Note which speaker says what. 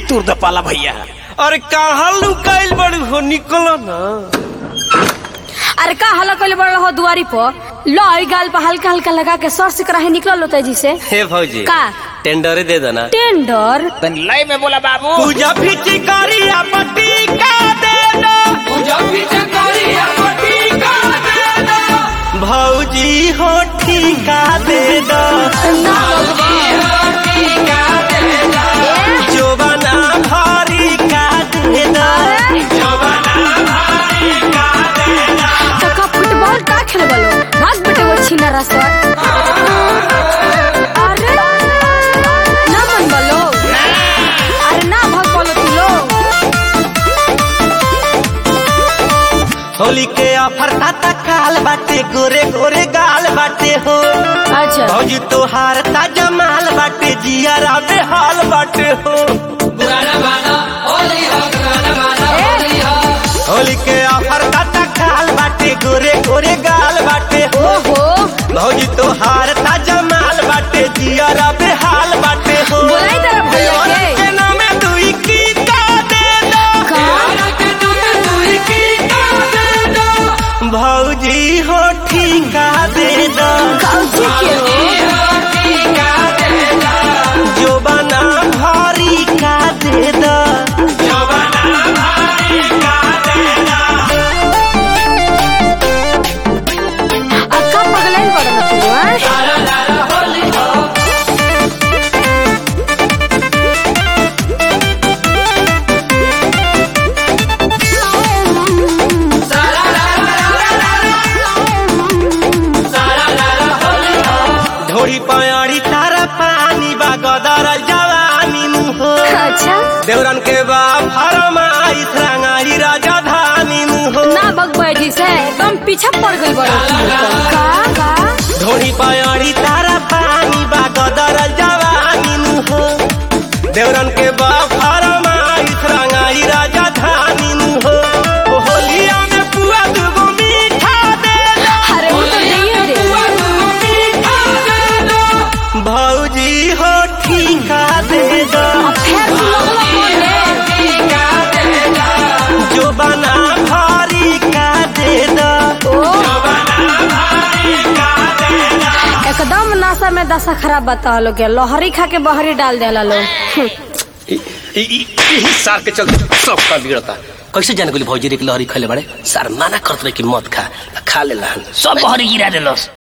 Speaker 1: तूर द पाला भैया
Speaker 2: अरे कहाँ लुकाइल बड़ी हो निकलो ना
Speaker 3: अरे का हल्ला कइले बड़ हो दुआरी पर लो ई गाल पर हल्का हल्का लगा के सर से कराहे निकल लो तेजी से
Speaker 2: हे भौजी
Speaker 3: का?
Speaker 2: टेंडर दे देना
Speaker 3: टेंडर
Speaker 1: तन लय में बोला बाबू
Speaker 2: पूजा फिची करिया पट्टी का दे दो भौजी हो ठीका दे दो जोबना भारी का दे दो
Speaker 3: काका फुटबॉल का खेल बलो भाग बेटे वो छीना रसवा अरे ना मन बलो अरे ना भाग बोलो तू लोग
Speaker 2: होली के ऑफर ताता काल बाटे गोरे गोरे गाल बाटे हो
Speaker 3: अच्छा
Speaker 2: भौजी तोहार ताजा माल बाटे जिया राबे हाल बाटे हो होली के ऑफर ताता काल बाटे गोरे गोरे गाल बाटे हो
Speaker 3: ओहो
Speaker 2: भौजी तोहार ताजा माल बाटे जिया राबे हाल बाटे हो
Speaker 3: बोलाई तेरा भैया के।
Speaker 2: के नामे दुई की का दे दो
Speaker 3: का
Speaker 2: भौजी हो ठीका दे दो
Speaker 3: कौची के हो
Speaker 2: जो बना भारी का दे दो
Speaker 3: अक्का पगलाइन पड़ ना तू हैं?
Speaker 2: ढोरी पयाड़ी तारा पानी बा गदर जवानी मुहो
Speaker 3: अच्छा
Speaker 2: देवरन के बा फरमाई रंगाई राजधानी मुहो
Speaker 3: ना बगबै जी से एकदम पीछे पड़ गई बड़ा का का
Speaker 2: ढोरी पयाड़ी तारा पानी बा गदर जवानी मुहो देवरन के बा फरमाई रंगाई राजधानी मुहो ओ होलिया में पुआ दुगो मीठा दे दो
Speaker 3: अरे वो तो नहीं रे
Speaker 2: भौजी हो ठीका दे दो
Speaker 3: अब फिर तू लोग बोले
Speaker 2: जो बना भारी का दे दो
Speaker 3: ओ एकदम नशा में दशा खराब बता लोग के लोहरी खा के बहरी डाल देला लोग
Speaker 1: यही सार के चलते सब का बिगड़ता कैसे जाने गोली भौजी रे के लहरी खले बड़े सार माना करत रहे कि मत खा खा ले सब बहरी गिरा देलस